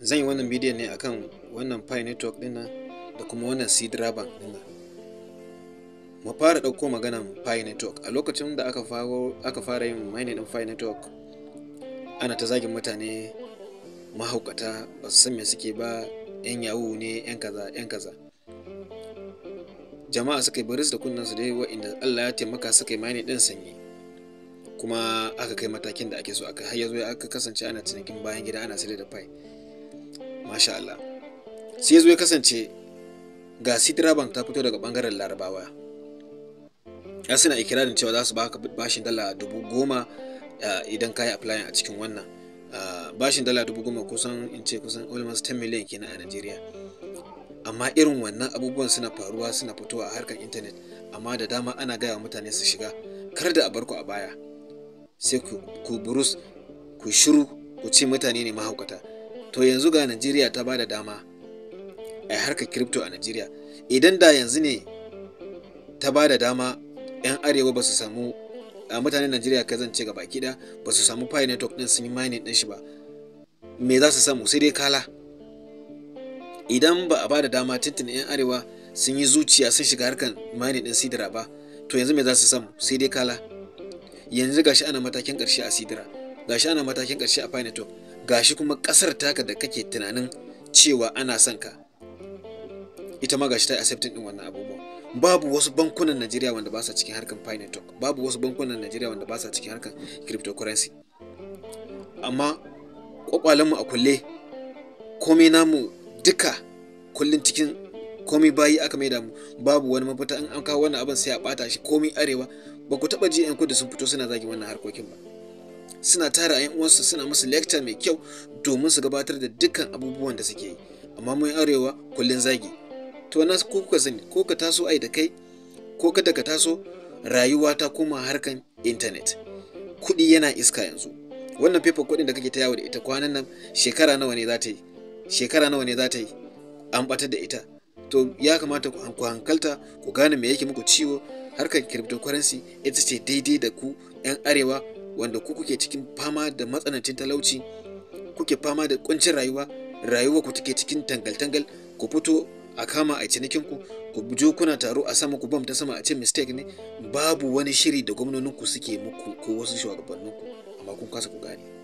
zan yi wannan bidiyon ne akan wannan pi network din nan da kuma wannan seed bank din nan mu fara ɗauko maganan pi network a lokacin da aka faro aka fara yin mining din pi network ana ta zagin mutane mahaukata ba su san me suke ba yan yawu ne yan kaza yan kaza jama'a suka yi baris da kunnen su dai wa'inda Allah ya taimaka suka yi mining din sanyi kuma aka kai matakin da ake so aka har yazo aka kasance ana cinikin bayan gida ana sayar da pi masha Allah sai yazo ya kasance ga Sidra Bank ta fito daga bangaren Larabawa ya suna ikirarin cewa za su baka bashin dala dubu goma idan ka yi applying a cikin wannan bashin dala dubu goma kusan in ce kusan almost 10 million kenan a Najeriya amma irin wannan abubuwan suna faruwa suna fitowa a harkar intanet amma da dama ana gaya mutane su shiga kar da a bar ku a baya sai ku burus ku shiru ku ce mutane ne mahaukata to yanzu ga Najeriya ta ba da dama a harkar crypto a Najeriya idan da yanzu ne ta ba da dama 'yan arewa ba su samu a mutanen Najeriya ka zance ga baki da ba su samu pi network din sun yi mining din shi ba me za su samu sai dai kala idan ba a ba da dama tuntun 'yan arewa sun yi zuciya sun shiga harkar mining din sidira ba to yanzu me za su samu sai dai kala yanzu gashi ana matakin karshe a sidira gashi ana matakin karshe a pi network gashi kuma kasar taka da kake tunanin cewa ana son ka ita ma gashi ta accepting din wannan abubuwa babu wasu bankunan Najeriya wanda ba sa cikin harkar pi network babu wasu bankunan Najeriya wanda ba sa cikin harkar cryptocurrency amma kwakwalenmu a kulle komai namu duka kullun cikin komai bayi aka maida mu babu wani mafita in an kawo wannan abin sai a bata shi komai arewa ba ku taba ji yan kudu sun fito suna zagi wannan harkokin ba suna tara yan uwansu suna musu lecture mai kyau domin su gabatar da dukkan abubuwan da suke yi amma mun arewa kullun zagi to na ko kuka sani ko ka taso ai da kai ko kada ka taso rayuwa ta koma harkan intanet kuɗi yana iska yanzu wannan paper kuɗin da kake ta yawo da ita kwanan nan shekara nawa ne za ta yi shekara nawa ne za ta yi an batar da ita to ya kamata ku hankalta ku gane me yake muku ciwo harkar cryptocurrency ita ce daidai da ku 'yan arewa wanda ku kuke cikin fama da matsanancin talauci kuke fama da kuncin rayuwa rayuwa ku take cikin tangal-tangal ku fito a kama a cinikin ku ku jo kuna taro a sama ku bam ta sama a ce mistake ne babu wani shiri da gwamnonin ku suke muku ko wasu shugabannin ku amma kun kasa ku gane